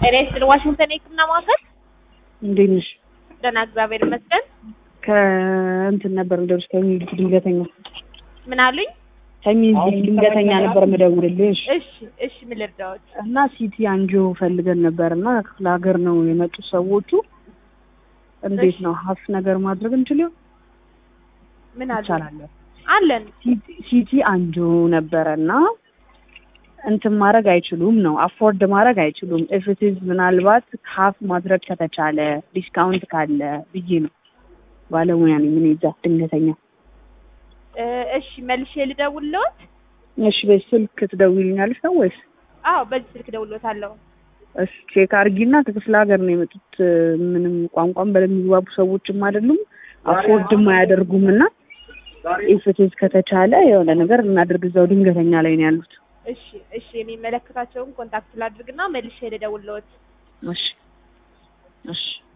ጤና ይስጥልኝ። ዋሽንግተን የህክምና ማዕከል እንዴት ነሽ? ደህና እግዚአብሔር ይመስገን። ከእንትን ነበር ምደውልሽ ከሚኒሊክ ድንገተኛ ምን አሉኝ? ከሚኒሊክ ድንገተኛ ነበር ምደውልልሽ እሺ እሺ፣ ምን ልርዳዎት? እና ሲቲ አንጆ ፈልገን ነበር እና ክፍለ ሀገር ነው የመጡት ሰዎቹ። እንዴት ነው ሀፍ ነገር ማድረግ እንችል ይሆን? ምን አሉ? ይቻላል። አለን ሲቲ- ሲቲ አንጆ ነበረ እና እንትን ማድረግ አይችሉም ነው አፎርድ ማድረግ አይችሉም። ኢፍትዝ ምናልባት ሀፍ ማድረግ ከተቻለ ዲስካውንት ካለ ብዬ ነው። ባለሙያ ነኝ ምን ይዛ ድንገተኛ። እ፣ እሺ መልሼ ልደውልልዎት? እሺ በዚህ ስልክ ትደውይልኛለሽ ነው ወይስ? አዎ በዚህ ስልክ ደውሎታለሁ። እሺ ቼክ አድርጊና ከክፍለ ሀገር ነው የመጡት። ምንም ቋንቋም በደንብ የሚግባቡ ሰዎችም አይደሉም፣ አፎርድም አያደርጉም እና ኢፍትዝ ከተቻለ የሆነ ነገር እናድርግ። እዛው ድንገተኛ ላይ ነው ያሉት። እሺ እሺ፣ የሚመለከታቸውን ኮንታክት ላድርግና መልሼ ልደውልልዎት። እሺ እሺ